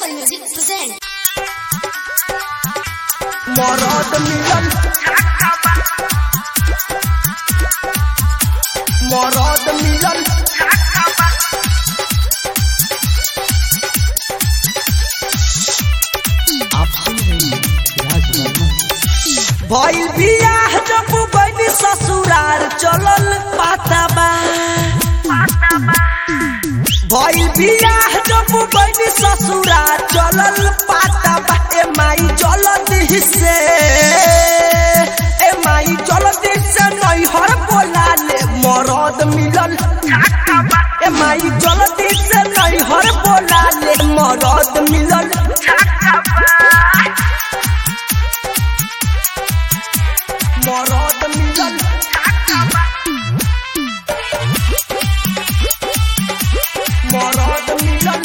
Global Music present. मरद मिलन मरद मिलन आप सुन रहे हैं राज वर्मा भइल बियाह जब बनी ससुरार चलल पाताबा भइल बियाह जब बनी ससुरार चलल पाताबा ए माई जलदी से ए माई जलदी से नैहर बोला ले मरद मिलल ए माई जलदी से नैहर बोला ले मरद मिलल मरद मिलल मरद मिलल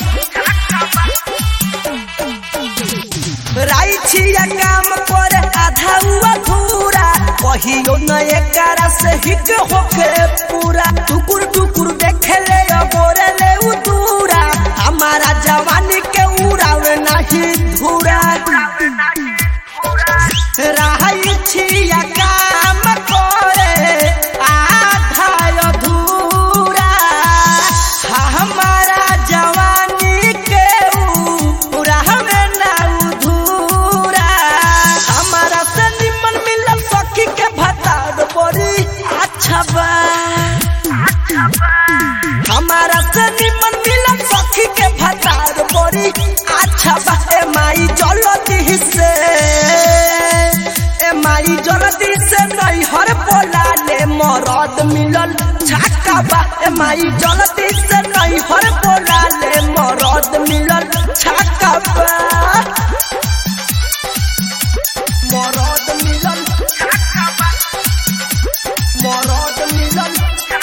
राई छिया काम पर आधा हुआ धूरा कहियो न एकरा से हिट होके पूरा टुकुर टुकुर देखे ले गोरे ले उ दूरा हमारा जवानी के उड़ावे नहीं धूरा राई छिया काम करे आधा अधूरा हमारा जवानी के उड़ावे ना उधूरा हमारा से निमन मिलल सखी के भतार बड़ी अच्छा बा हमारा से निमन मिलल सखी के भतार बड़ी अच्छा बा ए माई जलती से ए माई जलती से नहीं हर बोला ले मरद मिलल छक्का बा ए माई जलती से नहीं हर बोला ले मरद मिलल छक्का बा मरद मिलल मरद मिलल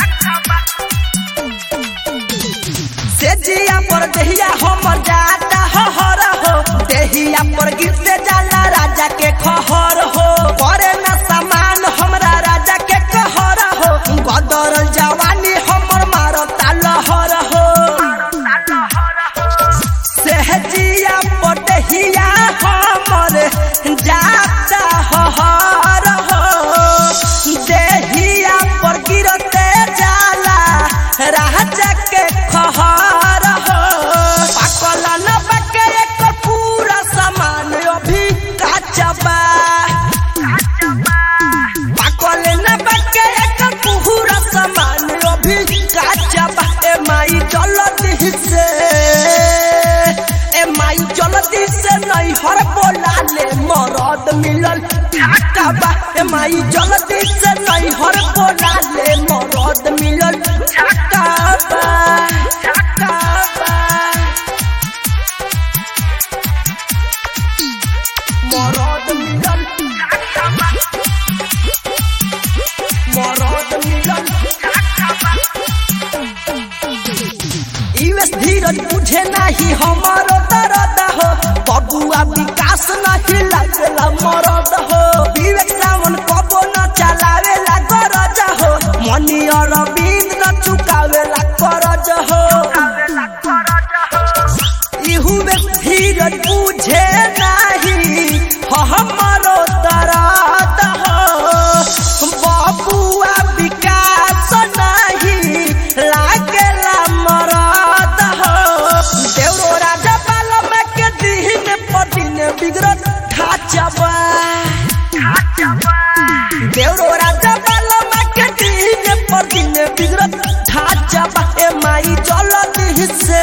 से जिया पर देहिया हमर जाता हर हो देहिया पर गिरते जाला राजा के खहर हो करे न समान हमरा राजा के कहर हो बदर जवानी हमर मारता लहर हो सहजिया पर देहिया हमर जाता हर हो देहिया पर गिरते जाला राजा के खहर हो पाकल न बके एक पूरा सामान अभी काचा बा पाकल न बके एक पूरा सामान अभी काचा बा ए माई जलती से ए माई जलती से नहीं हर बोला ले मरद मिलल छक्का बा ए माई जलती से नहीं हर बोला ले मरद मिलल छक्का बा छक्का बा मरद मिलल मरद मिलल यूएस धीरज बुझे नहीं हमारो दर्द हो बबुआ विकास नहीं लगला मरद हो विवेक सावन कबो न चलावेला गरज हो मनी अरविंद न चुकावेला करज हो यूएस धीरज बुझे नहीं हमारो दर्द हो बबुआ विकास नहीं लागेला मरद हो देवरो राजा बालम के दिन पर दिन बिगड़त ढाचबा देवरो राजा बालम के दिन पर दिन बिगड़त ढाचबा ए माई जलती से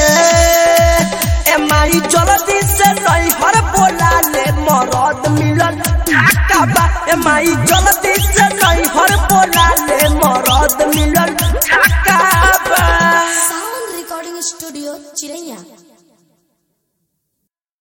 ए माई जलती से नहीं हर बोला ले मरद मिलल ढाका बा ए माई जलती से नहीं हर बोला